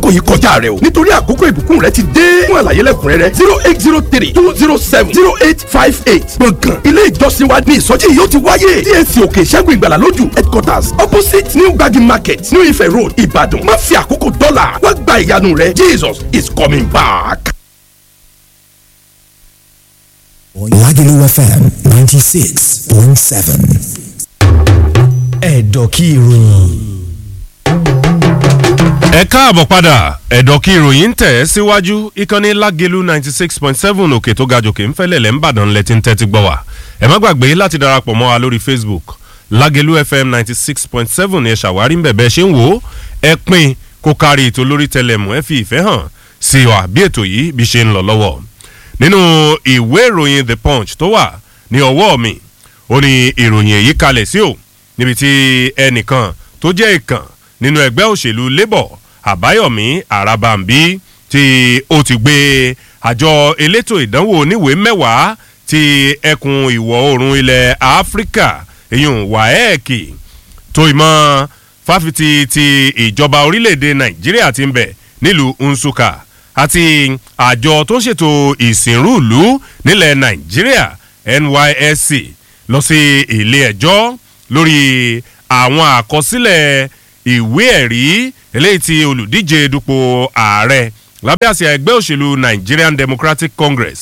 àkókò yìí kọjá rẹ o nítorí àkókò ìbùkún rẹ ti dé fún àlàyé lẹ́kùnrẹ́rẹ́ zero eight zero three two zero seven zero eight five eight gbọ̀ngàn ilé ìjọsìn wa ní ìsọjí yìí ó ti wáyé TAC òkè ìṣẹ́gun ìgbàlà lójú headquarters opposite new gbagi market new ife road ìbàdàn má fi àkókò dọ́là wá gba ìyanu rẹ jesus is coming back. Lagelu FM 96.7. Ẹ̀dọ̀kí ìròyìn. ẹ káàbọ̀ padà ẹ̀dọ̀ kí ìròyìn ń tẹ̀ ẹ́ síwájú ìkànnì lágelu ninety six point seven òkè tó ga jòkè ń fẹ́lẹ̀ lẹ́ ń bàdàn lẹ́tí ń tẹ́tí gbọ́ wá ẹ má gbàgbé láti darapọ̀ mọ́ wa lórí facebook lágelu fm ninety six point seven ẹ ṣàwárí ń bẹ̀bẹ̀ ṣe ń wò ó ẹ pín kó kárí ètò lórí tẹlẹmù ẹ fi ìfẹ́ hàn sí wa bí ètò yìí bí ṣe ń lọ lọ́wọ́ nínú ìwé ìròyìn the punch tó wà ní ọwọ́ mi ó ní ìròyìn èyí kalẹ̀ sí o níbi tí ẹnìkan tó jẹ́ ìkàn nínú ẹgbẹ́ òṣèlú labour àbáyọ̀mí àràbàǹbí tí ó ti gbé àjọ elétò ìdánwò oníwèé mẹ́wàá ti ẹkùn ìwọ̀ oòrùn ilẹ̀ áfíríkà èyun wáẹ́ẹ̀kì tó ìmọ̀ fáfitì ti ìjọba orílẹ̀-èdè nàìjíríà ti ń bẹ̀ nílùú nsukka àti àjọ tó ń ṣètò ìsìnrúùlú nílẹ̀ nàìjíríà nysc lọ sí ilé ẹjọ́ lórí àwọn àkọsílẹ̀ ìwé ẹ̀rí eléyìí tí olùdíje dupò ààrẹ lábẹ́ àsíá ẹgbẹ́ òṣèlú nigerian democratic congress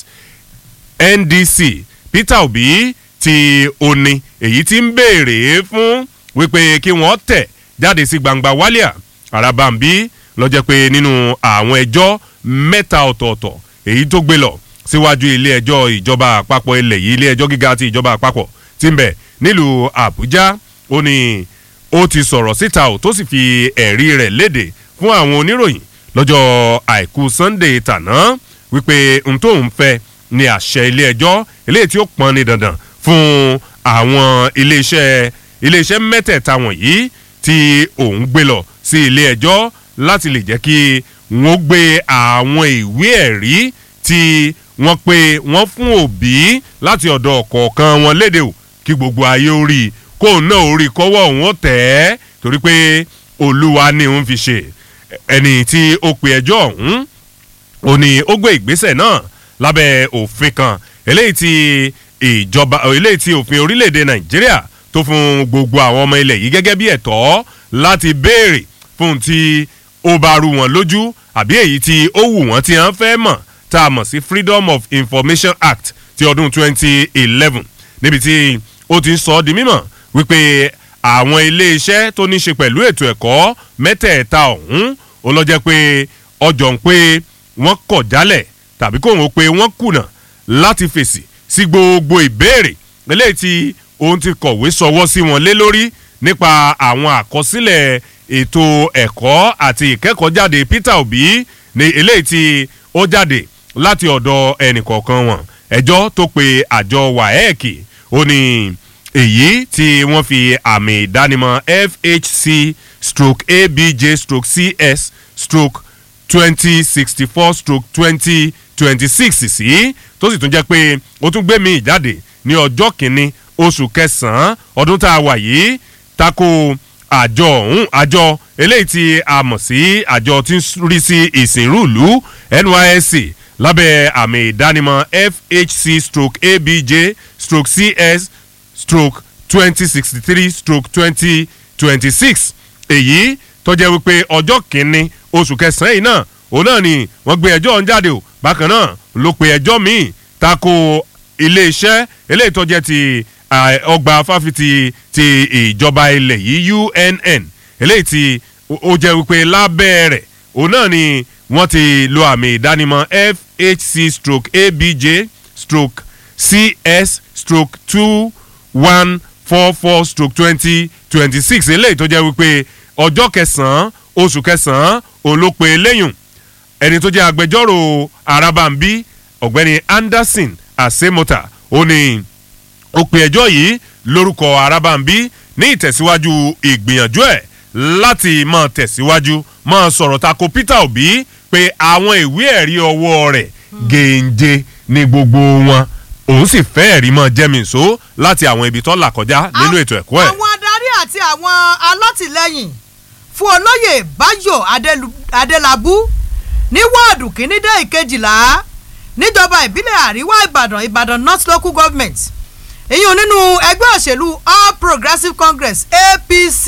ndc peter obi ti oni èyí tí ń béèrè fún wípé kí wọ́n tẹ̀ jáde sí gbangba wálíà arabambi lọ́jọ́ pé nínú àwọn ẹjọ́ mẹ́ta ọ̀tọ̀ọ̀tọ̀ èyí tó gbé lọ síwájú ilé ẹjọ́ ìjọba àpapọ̀ ilẹ̀ yìí ilé ẹjọ́ gíga ti ìjọba àpapọ̀ ti ń bẹ̀ nílùú àbújá ó ní ó ti sọ̀rọ̀ síta ò tó sì fi ẹ̀rí rẹ̀ léde fún àwọn oníròyìn lọ́jọ́ àìkú sunday tàná wípé n tó ń fẹ́ ni àṣẹ ilé ẹjọ́ eléyìí tí ó pọn ní dandan fún àwọn iléeṣẹ́ iléeṣẹ́ mẹ́tẹ̀ẹ̀ta wọ̀nyí tí òun gbé lọ sí ilé ẹjọ́ láti lè jẹ́ kí wọ́n gbé àwọn ìwé ẹ̀rí tí wọ́n pe wọ́n fún òbí láti ọ̀dọ̀ ọ̀kọ̀ọ̀kan wọn léde o kí gbogbo ayé ó rí i kó náà ó rí i kọ́wọ́ òun ó tẹ̀ ẹ́ torí pé olúwa ni òun fi ṣe ẹni tí ó pe ẹjọ́ ọ̀hún ó ní ó gbé ìgbésẹ̀ náà lábẹ́ òfin kan eléyìí tí ìjọba eléyìí tí òfin orílẹ̀-èdè nàìjíríà tó fún gbogbo àwọn ọmọ ilẹ̀ yìí gẹ́gẹ́ bí ẹ̀tọ́ láti béèrè fún tí ó bá rú wọn lójú àbí èyí tí ó wù wọ́n tí wọ́n fẹ́ mọ̀ tá a mọ̀ sí freedom of information act ti ọdún 2011 níbi tí ó ti ń sọ ọ́ di mímọ̀ wípé àwọn iléeṣẹ́ tó ní ṣe pẹ̀lú ètò ẹ̀kọ́ mẹ́tẹ̀ẹ̀ta ọ̀hún ó lọ jẹ́ pé ọjọ́ ń pé wọ́n kọ̀ jálẹ̀ tàbí kò wọ́n pé wọ́n kùnà láti fèsì sí gbogbo ìbéèrè eléyìí tí òun ti kọ̀wé sọwọ́ sí wọn lé lórí nípa àwọn àkọsílẹ̀ ètò ẹ̀kọ́ àti ìkẹ́kọ̀ọ́jáde peter obi ní eléyìí tí ó jáde láti ọ̀dọ̀ ẹnìkọ̀ọ̀kan wọn ẹjọ́ tó pe àjọ waec ó ní èyí tí wọ́n fi àmì ìdánimọ̀ fhc stroke abj stroke cs stroke twenty sixty four stroke twenty twenty six sí tó sì tún jẹ́ pé ó tún gbé mi ìjáde ní ọjọ́ kìíní oṣù kẹsàn-án ọdún tá a wà yìí tako àjọ ọ̀hún àjọ eléyìí tí a mọ̀ sí àjọ tí ń rí sí ìsìnrúùlù nysc lábẹ́ àmì ìdánimọ̀ fhc stroke abj stroke cs stroke twenty sixty three stroke twenty twenty six èyí tó jẹ́ wípé ọjọ́ kìíní oṣù kẹsàn-án yìí náà òun náà ni wọ́n gbé ẹjọ́ ọ̀hún jáde o bákan náà ló pe ẹjọ́ míì tako iléeṣẹ́ eléyìí tó jẹ́ ti ọgbà fáfitì ti ìjọba ilẹ̀ yìí unn eléyìí tí ó jẹ́ wípé lábẹ́ rẹ̀ òun náà ni wọ́n ti lo àmì ìdánimọ̀ fhc stroke abj stroke cs stroke two one four four stroke twenty twenty six eléyìí tó jẹ́ wípé ọjọ́ kẹsàn-án oṣù kẹsàn-án òun ló pe lẹ́yìn ẹni tó jẹ́ agbẹjọ́rò arabambi ọ̀gbẹ́ni anderson asemota ó ní ó pe ẹjọ́ yìí lórúkọ arabambi ní ìtẹ̀síwájú ìgbìyànjú ẹ̀ láti máa tẹ̀síwájú máa sọ̀rọ̀ tako peter obi pé àwọn ìwé ẹ̀rí ọwọ́ rẹ̀ gèǹje ní gbogbo wọn òun sì fẹ́ ẹ̀rí mọ́ jẹ́mìíso láti àwọn ibi tó là kọjá nínú ètò ẹ̀kọ́ ẹ̀. àwọn adarí àti àwọn alátìlẹyìn fún olóyè báyọ̀ Adélu- adélábù ní wọ́ọ̀dù kínní dé ìkejìlá níjọba ìbílẹ̀ àríwá ìbàdàn ìbàdàn north local government ìyún nínú ẹgbẹ́ òṣèlú all progressives congress apc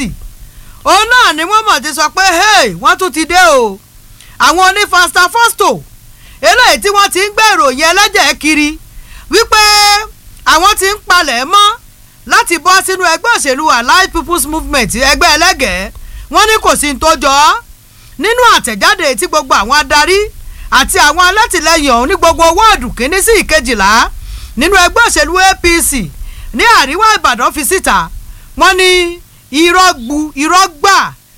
òun náà ni wọ́n mọ̀ ti sọ pé hey wọ́n tún ti dé o àwọn onífasta fọ́stò eléyìí tí wọ́n ti ń gbé ìròyìn ẹlẹ́jẹ̀ kiri wípé àwọn ti ń palẹ̀ mọ́ láti bọ́ sínú ẹgbẹ́ òṣèlú allied people's movement ẹgbẹ́ ẹlẹ́gẹ̀ẹ́ wọ́n ní kò sí ní tó jọ ọ́ nínú àtẹ̀jáde tí gbogbo àwọn adarí àti àwọn alátìlẹyìn ọ̀hún ní gbogbo wọ́ọ̀dù kínní sí ìkejìlá nínú ẹgbẹ́ òṣèlú apc ní àríwá ìbàdàn fi síta wọ́n ní irọ́ gbu irọ́ gbà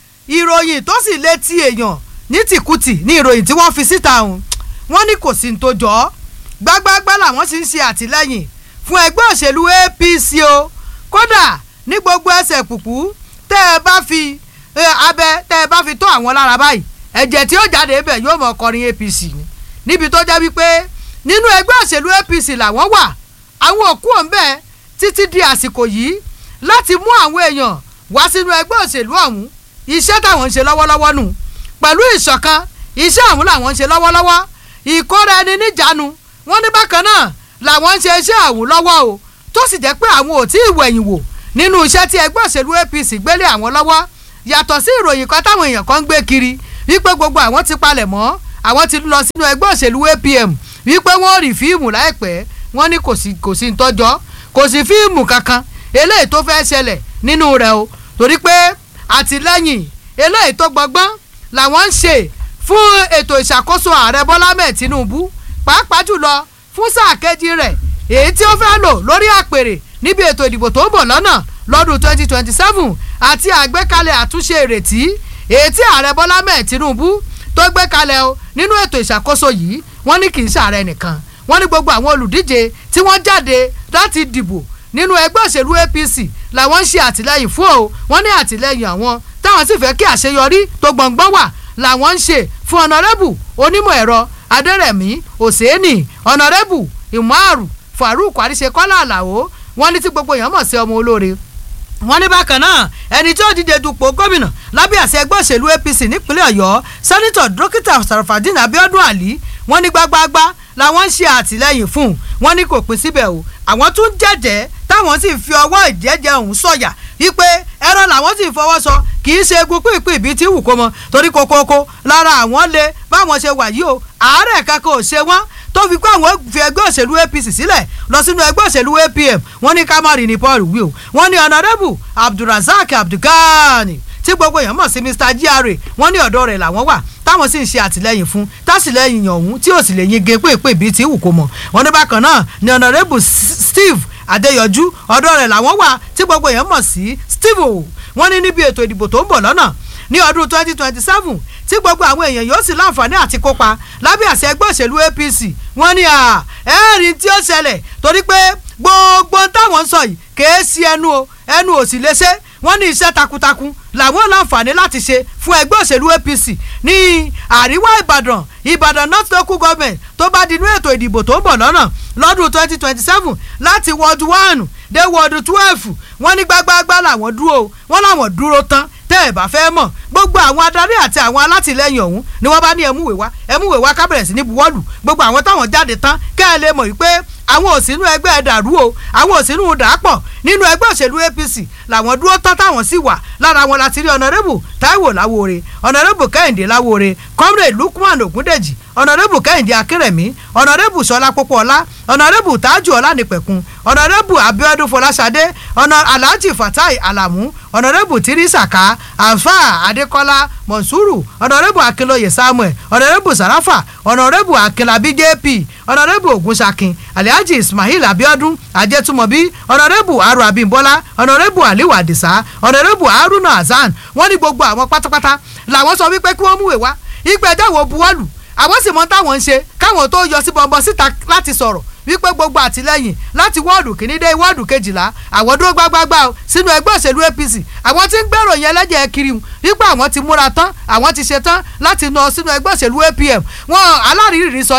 ìròyìn tó sì létí èèyàn ní tìkùtì ní ìròyìn tí wọ́n fi síta ọ̀hún wọ́n ní kò sí ní tó jọ ọ́ gbágbágbá làwọn sì ń ṣe àtìlẹyìn fún ẹgbẹ́ òṣèlú apc o kódà ní gbogbo ẹsẹ̀ pùpù tẹ́ ẹ bá fi ẹ, abẹ tẹ́ ẹ bá fi tó àwọn lára báyìí ẹ̀jẹ̀ tí ó jáde ibẹ̀ yóò mọ̀ kọrin apc ni níbi tó jẹ́ wípé nínú ẹgbẹ́ òṣèlú apc làwọn wà àwọn òkú ọ̀nbẹ títí di àsìkò yìí láti mú àwọn èèyàn wá sínú ẹgbẹ́ òṣèlú ọ̀hún iṣẹ́ táwọn ń ṣe lọ́wọ́lọ́wọ́ nù pẹ̀lú ìṣọ̀kan iṣẹ́ ọ̀hún làwọn ń ṣe lọ́wọ́lọ́wọ́ ìkóra ẹni níjàánu wọ́n ní bákan náà làwọn ń ṣe iṣẹ́ ọ̀hún lọ́wọ́ o tó sì jẹ́ pé àwọn ò tí ì wẹ̀yìn wò nínú iṣẹ́ tí ẹgbẹ́ òṣèlú apc gbélé àwọn lọ́wọ́ yàtọ̀ sí ìròyìn kan táwọn èèyàn kan ń gbé kiri wípé gbogbo àwọn ti palẹ̀ mọ́ àwọn ti lọ sínú ẹgbẹ́ òṣèlú apm wípé wọ́n rí fíìmù láìpẹ́ wọ́n ní kò sí kò sí ń tọ́jọ́ kò sí fíìmù kankan eléyìí tó fẹ́ ṣẹlẹ̀ nínú rẹ̀ o torí pé àtìlẹ́yìn eléyìí tó gbọgbọ́n làwọn ń ṣe fún ètò ìṣàkóso ààrẹ bọ́lá mẹ́ẹ̀ tinubu pàápàá jùlọ fún sáà kejì rẹ̀ èyí tí ó fẹ́ lò lórí àpèrè níbi ètò ìdìbò tó ń bọ̀ lọ́nà lọ́dún 2027 àti àgbékalẹ̀ àtúnṣe ìrètí èyí tí ààrẹ bọ́lá mẹ́ẹ̀ tinubu tó gbé kalẹ̀ o nínú ètò ìṣàkóso yìí wọ́n ní kì í ṣàárẹ̀ nìkan wọ́n ní gbogbo àwọn olùdíje tí wọ́n jáde láti dìbò nínú ẹgbẹ́ òṣèlú apc làwọn ń ṣe àtìlẹyìn fún o wọ́n ní àtìlẹyìn àwọn táwọn sì fẹ́ kí àṣeyọrí tó gbọ̀ngbọ́n wà làwọn ń ṣe fún ọ̀nàrẹ́bù onímọ̀ ẹ̀rọ adẹ́rẹ̀mí òsèénì ọ̀nàrẹ́bù ìmọ̀àrù farouk àríṣekọ́lá àlàó wọ́n ní tí gbogbo èèyàn mọ̀ sí ọmọ olóore wọ́n ní bákan náà ẹni tí ó díje dupò gómìnà lábẹ́ àṣẹ ẹgbẹ́ òṣèlú apc nípínlẹ̀ ọ̀yọ́ sẹ́nitọ̀ dókítà sarafadin abiodun ali wọ́n ní gbágbáágbá làwọn ń ṣe àtìlẹ́yìn fún un wọ́n ní kò pín síbẹ̀ o àwọn tún jẹ́jẹ́ táwọn sì fi ọwọ́ ìjẹ́jẹ́ ọ̀hún sọ̀yà wípé ẹran làwọn sì fọwọ́ sọ kì í ṣe egun pínpín ìbí tí wù kó mọ torí kokoko lára àwọn lè báwọn ṣe wà yìí o àárẹ̀ kankan ò ṣe wọ́n tó fi kó àwọn fi ẹgbẹ́ òṣèlú apc sílẹ̀ lọ sínú ẹgbẹ́ òṣèlú apm wọ́n ní kámárì ní paul wí o wọ́n ní honourable abdulrasaq abdulgani tí gbogbo èèyàn mọ̀ sí mr gra wọ́n ní ọ̀dọ́ rẹ̀ làwọn wà táwọn sì ń ṣe àtìlẹyìn fún tásìlẹyìn ọ̀hún tí ò sì lè yin gépé pé bíi tí wù kó mọ̀ wọ́n ní bákan náà ní honourable S- steve adéyọjú ọ̀dọ́ rẹ̀ làwọn wà tí gbogbo èèyàn mọ̀ sí steve o wọ́n ní níbi ètò ìdìbò tó ń bọ̀ lọ́nà ní ọdún twenty twenty seven tí gbogbo àwọn èèyàn yóò sì láǹfààní àti kópa lábẹ́ àṣẹ ẹgbẹ́ òṣèlú apc wọ́n ní à ẹ̀rín tí ó ṣẹlẹ̀ torí pé gbogbo táwọn ń sọ yìí kèé sí ẹnu o ẹnu ò sì lè ṣe wọ́n ní iṣẹ́ takuntakun làwọn láǹfààní láti ṣe fún ẹgbẹ́ òṣèlú apc ní àríwá ìbàdàn ìbàdàn north local government tó bá dinú ètò ìdìbò tó ń bọ̀ lọ́nà lọ́dún twenty twenty seven láti wọ́ọ̀dù one dé wọ́ọ̀dù twelve wọ́n ní gbágbáágbá làwọn dúró o wọ́n làwọn dúró tán tẹ́ ẹ̀ bá fẹ́ mọ̀ gbogbo àwọn adarí àti àwọn alátìlẹyìn ọ̀hún ni wọ́n bá ní ẹmúwèé wá ẹmúwèé wá kábẹ̀rẹ̀ sí ní buwọ́lù gbogbo àwọn táwọn jáde tán kẹ́ ẹ lè mọ̀ wípé àwọn òsínú ẹgbẹ́ ẹ̀ dàrú o àwọn òsínú dàápọ̀ nínú ẹgbẹ́ òṣèlú apc làwọn dúró tán táwọn sì wà lára wọn láti rí ọ̀nàrẹ́bù taiwo láwòore ọ̀nàrẹ́bù kẹ́hìndé láwòore comrade lukman ogundeji ọ̀nàrẹ́bù kẹ́hìndé akérèmí ọ̀nàrẹ́bù sọlá pópóọlá ọ̀nàrẹ́bù tájù ọlánìpẹ̀kun ọ̀nàrẹ́bù abiodun fọláṣadé ọ̀nà alhaji fatai alamu ọ̀nàrẹ́bù tirisaka alfa adekola monsuru ọ̀nàrẹ́bù akínlóye samuel ọ̀nàrẹ́bù sarafa ọ̀nàrẹ́bù akínlábí jp ọ̀nàrẹ́bù ogunsakin alhaji ismail abiodun ajẹtumobi ọ̀nàrẹ́bù aru abimbola ọ̀nàrẹ́bù aliu adisa ọ̀nàrẹ́bù haruna hasan wọ́n ní gbogbo àwọn pátápátá làwọn sọ wípé kí wọ́n múwèé wá ìgbẹ́jọ́ wo buwọ́lù àwọn sì mọ táwọn ń ṣe káwọn tó yọ sí bọ̀m̀bọ̀ síta láti sọ̀rọ̀ wípé gbogbo àtìlẹyìn láti wọ́ọ̀dù kìíní dé wọ́ọ̀dù kejìlá àwọn dúró gbágbágbá o sínú ẹgbẹ́ òṣèlú apc àwọn tí ń gbèrò yẹn lẹ́jẹ̀ kiri wípé àwọn ti múra tán àwọn ti ṣe tán láti nà sínú ẹgbẹ́ òṣèlú apm wọn alárìírí sọ ni wọn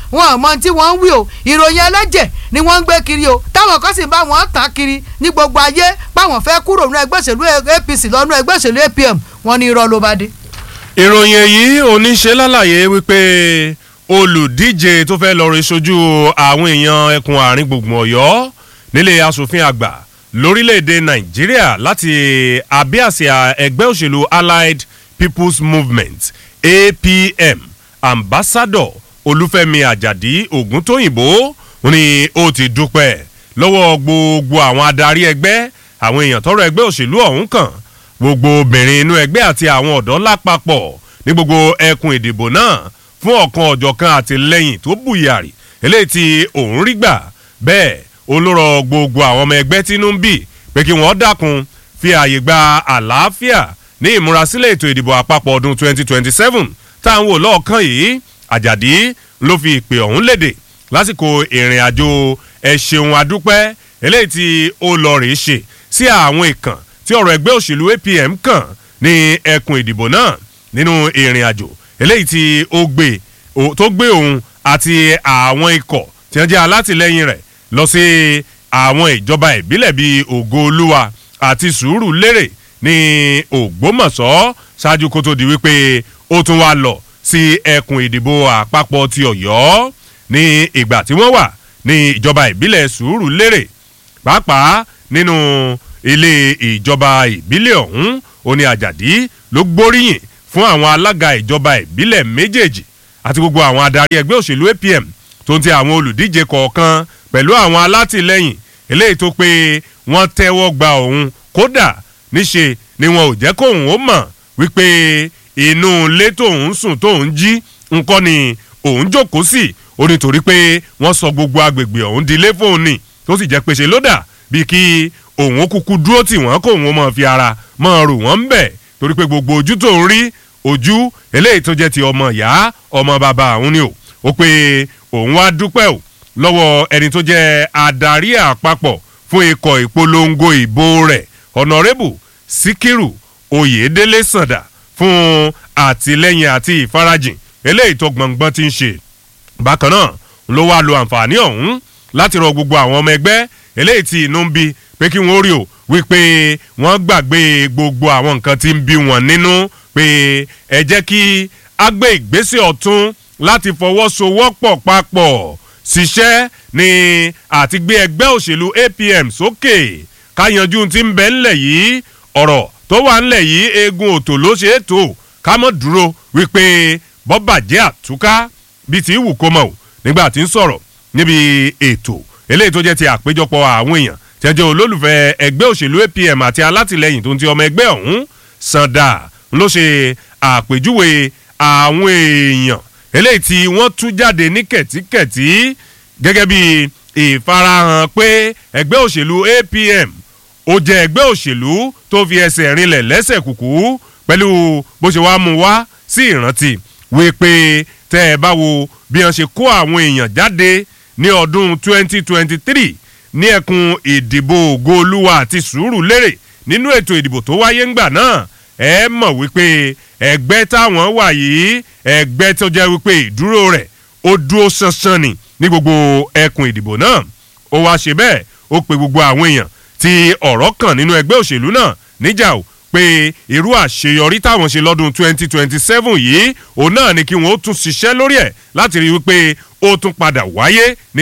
wọn ò mọ tí wọ́n ń wí o ìròyìn ẹlẹ́jẹ̀ ni wọ́n ń gbé kiri o táwọn kan sì bá wọn tà kiri ní gbogbo ayé páwọn fẹ́ kúrò nínú ẹgbẹ́ òṣèlú apc lọ́nú ẹgbẹ́ òṣèlú apm wọn ní irọ́ ló bá dé. ìròyìn èyí oníṣe lálàyé wípé olùdíje tó fẹ́ lọ rí sojú àwọn èèyàn ẹkùn àárín gbùngbùn ọ̀yọ́ nílé asòfin àgbà lórílẹ̀‐èdè nàìjíríà láti abẹ́ àsíá ẹgbẹ́ òṣèlú allied people's movement apm ambassador olúfẹ́mi àjàdí ògúntóyìnbó ni ó ti dúpẹ́ lọ́wọ́ gbogbo àwọn adarí ẹgbẹ́ àwọn èèyàn tọrọ ẹgbẹ́ òṣèlú ọ̀hún kàn gbogbo obìnrin inú ẹgbẹ́ àti àwọn ọ̀dọ́ lápapọ̀ ní gbogbo ẹkùn ìdìbò náà fún ọ̀kan ọ̀jọ̀kan àtìlẹ́yìn tó bùyàrí eléyìí tí òun rí gbà bẹ́ẹ̀ olóró gbogbo àwọn ọmọ ẹgbẹ́ tínú ń bì pé kí wọ́n dákun fi àyè gba àlàáfíà ní ìmúrasílẹ̀ ètò ìdìbò àpapọ̀ ọdún 2027 táwọn wò lọ́ọ̀kan yìí àjàdí ló fi ìpè ọ̀hún léde lásìkò ìrìn àjò ẹ̀ṣẹ̀hún adúpẹ́ eléyìí tí ó lọ rèé ṣe sí àwọn ìkàn tí ọ̀rọ̀ ẹgbẹ́ òṣèlú apm kàn ní ẹkùn ìdìbò náà nínú ìrìn àjò eléyìí tí ó gbé tó gbé òun àti àwọn ikọ̀ tí wọ́n jẹ́ alátìlẹ́yìn rẹ̀ lọ sí àwọn ìjọba ìbílẹ̀ bíi ògo olúwa àti sùúrù lérè ní ògbómọ̀ṣọ́ ṣáájú kó tó di wípé ó tún wá lọ sí ẹkùn ìdìbò àpapọ̀ ti ọ̀yọ́ ní ìgbà tí wọ́n wà ní ìjọba ìbílẹ̀ sùúrù lérè pàápàá nínú ilé ìjọba ìbílẹ̀ ọ̀hún oní àjàdí ló gbóríyìn fún àwọn alága ìjọba ìbílẹ̀ méjèèjì àti gbogbo àwọn adarí ẹgbẹ́ òṣèlú apm tó ń tẹ àwọn olùdíje kọ̀ọ̀kan pẹ̀lú àwọn alátìlẹyìn eléyìí tó pé wọ́n tẹ́wọ́ gba òun kódà níṣe ni wọn ò jẹ́ kóun ó mọ̀ wípé inú ilé tóun sùn tóun jí nǹkan ni òun jókòó sí ó nítorí pé wọ́n sọ gbogbo agbègbè ọ̀hún di ilé fóun ni tó sì jẹ́ pé ṣe ló dà bíi kí òun ó kúkú dúró tì wọ́n kóun ó mọ̀ fi ara mọ̀ rò wọ́n ń bẹ̀ torí pé gbogbo ojú tó ń rí ojú eléyìí tó jẹ́ ti ọmọ ìyá ọmọ bàbá àwọn ni o ó pé òun wá dúpẹ́ o lọ́wọ́ ẹni tó jẹ́ adarí àpapọ̀ fún ikọ̀ ìpolongo ìbò rẹ̀ ọ̀nàrẹ́bù síkírù oyèdélé sàndà fún àtìlẹ́yìn àti ìfarajìn eléyìí tó gbọ̀ngbọ́n ti ń ṣe bákan náà ló wá lo àǹfààní ọ̀hún láti rọ gbogbo àwọn ọmọ ẹgbẹ́ eléyìí tí inú ń bí pé kí wọ́n rí o wípé wọ́n gbàgbé gbogbo àwọn nǹkan tí ń bí wọn nínú pé ẹ jẹ́ kí a gbé ìgbésẹ̀ ọ̀tún láti fọwọ́sowọ́pọ̀ papọ̀ ṣiṣẹ́ ní àti gbé ẹgbẹ́ òṣèlú apm sókè ká yanjú ti ń bẹ ńlẹ̀ yìí ọ̀rọ̀ tó wà ńlẹ̀ yìí eegun òtò ló ṣe é tó ká mọ̀ dúró wípé bọ́bàjẹ́ àtúká bíi ti wù kó mọ̀ o nígbà tí ń sọ̀rọ̀ níbi ètò eléyìí tó jẹ́ ti àpéjọpọ̀ àwọn èèyàn tí wọ́n jẹ́ olólùfẹ́ ẹgbẹ́ òṣèlú apm àti alátìlẹyìn tó ń ti ọmọ ẹgbẹ́ ọ̀hún sanda ló ṣe àpèjúwe àwọn èèyàn eléyìí tí wọ́n tú jáde ní kẹ̀tíkẹ̀tí gẹ́gẹ́ bí ìfarahàn pé ẹgbẹ́ òṣèlú apm ó jẹ́ ẹgbẹ́ òṣèlú tó fi ẹsẹ̀ rinlẹ̀ lẹ́sẹ̀ kùkú pẹ̀lú bó ṣe wá mú wá sí ìrántí wípé tẹ́ ẹ bá wo bí wọ́n ṣe kó àwọn èèyàn jáde ní ọdún 2023 ní ẹkùn ìdìbò ògo olúwa àti sùúrù lérè nínú ètò ìdìbò tó wáyé ńgbà náà ẹ mọ̀ wípé ẹgbẹ́ táwọn wà yìí ẹgbẹ́ tó jẹ́ wípé ìdúró rẹ̀ ó dúró ṣanṣan ni ní gbogbo ẹkùn ìdìbò náà ó wá ṣe bẹ́ẹ̀ ó pe gbogbo àwọn èèyàn tí ọ̀rọ̀ kàn nínú ẹgbẹ́ òṣèlú náà níjà o pé irú àṣeyọrí táwọn ṣe lọ́dún 2027 yìí òun náà ni kí wọ́n ó tún ṣiṣẹ́ lórí ẹ̀ láti rí wípé ó tún padà wáyé ní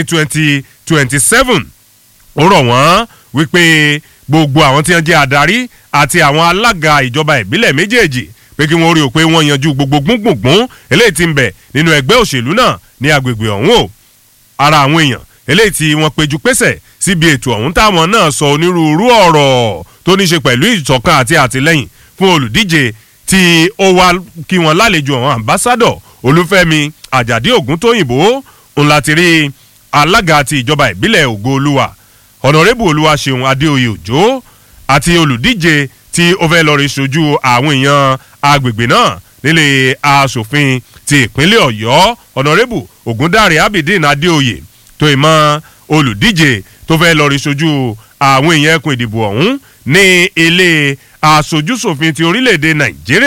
2027 ó rọ̀ wọ́n wípé gbogbo àwọn tí wọ́n jẹ́ adarí àti àwọn alága ìjọba ìbílẹ̀ méjèèjì pé kí wọ́n rí o pé wọ́n yanjú gbogbo gbùngbùngbùn eléyìí ti ń bẹ̀ nínú ẹgbẹ́ òṣèlú náà ní agbègbè ọ̀hún o ara àwọn èèyàn eléyìí tí wọ́n péjú pésẹ̀ síbi ètò ọ̀hún táwọn náà sọ onírúurú ọ̀rọ̀ tó ní ṣe pẹ̀lú ìṣọ̀kan àti àtìlẹ́yìn fún olùdíje tí ó wá kí wọ́n lálejò àwọn ambassadọ̀ olúfẹ́mi àjàdí ògúntóyìnbó ńlá ti rí alága ti ìjọba ìbílẹ̀ ògo olúwa ọ̀nàrẹ́bù olúwaṣeun adéoyè òjò àti olùdíje tí ó fẹ́ lọ rí sojú àwọn èèyàn agbègbè náà nílé asòfin ti ìpínlẹ̀ ọ̀yọ́ ọ̀nàrẹ́bù ògúndàrí abidin adéoyè tó ìmọ̀ olùdíje tó fẹ́ lọ rí sojú àwọn èèyàn ẹkùn ìdìbò ọ̀hún ní ilé asojúsòfin ti orílẹ̀-èdè nàìjíríà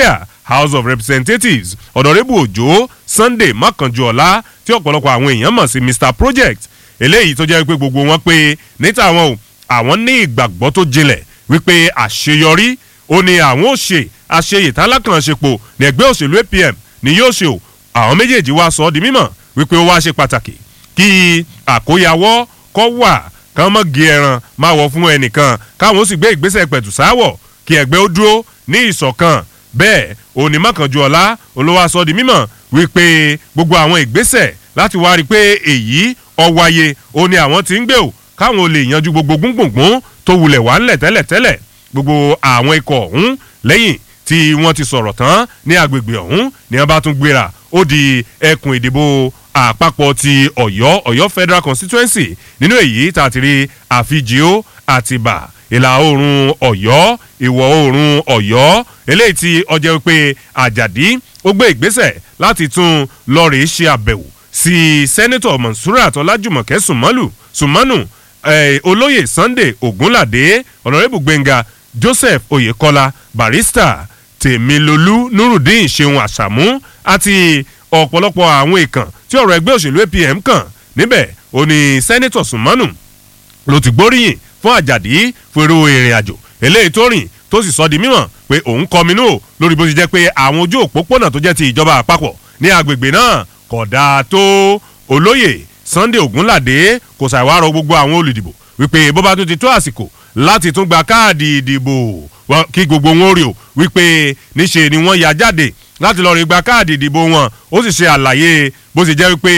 house of representatives ọ̀dọ̀rẹ́bù òjò sunday mọ́kànjúọ̀lá tí ọ̀pọ̀lọpọ̀ àwọn èèyàn mọ̀ sí mr project eléyìí tó jẹ́ pé gbogbo wọn pé níta àwọn o àwọn ní ìgbàgbọ́ tó jinlẹ̀ wípé àṣeyọrí ó ní àwọn ò ṣe àṣeyè tálákànṣepọ̀ ní ẹgbẹ́ òṣèlú apm ni yóò ṣe o àwọn méjèèjì wá sọ ọ́ di mímọ̀ wípé ó wá ṣe pàtàkì kí àkóyawọ́ kọ́ wà kán mọ́ gé ẹran máa wọ̀ fún ẹnìkan káwọn ó sì gbé ìgbésẹ̀ pẹ̀tù sáwọ̀ kí ẹgbẹ́ ó dúró ní ìṣọ̀kan bẹ́ẹ̀ òní mọ́kànjú ọ̀la olówó aṣọ di mímọ̀ wípé gbogbo àwọn ìgbésẹ̀ láti wá rí i pé èyí ọ̀wáyé òní àwọn ti ń gbé o káwọn ò lè yanjú gbogbo gbùngbùngbùn tó wulẹ̀ wá ńlẹ̀ tẹ́lẹ̀tẹ́lẹ̀ gbogbo àwọn ikọ̀ ọ̀hún lẹ́yìn tí wọ́n ti sọ̀rọ̀ tán ní agbègbè ọ̀hún ni wọ́n bá tún gbéra ó di ẹkùn ìdìbò àpapọ̀ ti ọ̀yọ́ ọ̀yọ́ federal constituency nínú èyí tá a ti rí àfijìó àtìbà ìlà oòrùn ọ̀yọ́ ìwọ̀ oòrùn ọ̀yọ́ eléyìí tí ọjọ́ pé àjàdí ó gbé ìgbésẹ̀ láti tún lọ́ọ̀rì ṣe àbẹ̀wò sí sẹ́nẹ́tọ̀ monsurat ọlájùmọ̀kẹ́ sùmọ́lù sùmọ́nù olóyè sunday ogunlade ọ̀nàrẹ́bù gbẹ̀ngà joseph oyekola barista tèmilolú nurudeen ṣeun àṣàmú àti ọ̀pọ̀lọpọ̀ àwọn èèkàn tí ọ̀rọ̀ ẹgbẹ́ òṣèlú apm kàn níbẹ̀ ó ní sẹ́nẹ́tọ̀ sùmọ́nù ló ti gbóríyìn fún àjàdí fún irú ìrìn àjò eléyìí tó rìn tó sì sọ di mímọ̀ pé òun kọminú o lórí bó ti jẹ́ pé àwọn ojú òpópónà tó jẹ́ ti ìjọba àpapọ̀ ní agbègbè náà kò dáa tó olóyè sunday ogunlade kò ṣàìwárọ̀ gbogbo àwọn olùdìbò wípé bó bá tún ti tó àsìkò láti tún gba káàdì ìdìbò kí gbogbo wọn rí o wípé níṣe ni wọ́n ya jáde láti lọ́ọ́ rí gba káàdì ìdìbò wọn ó sì ṣe àlàyé bó ti jẹ́ wípé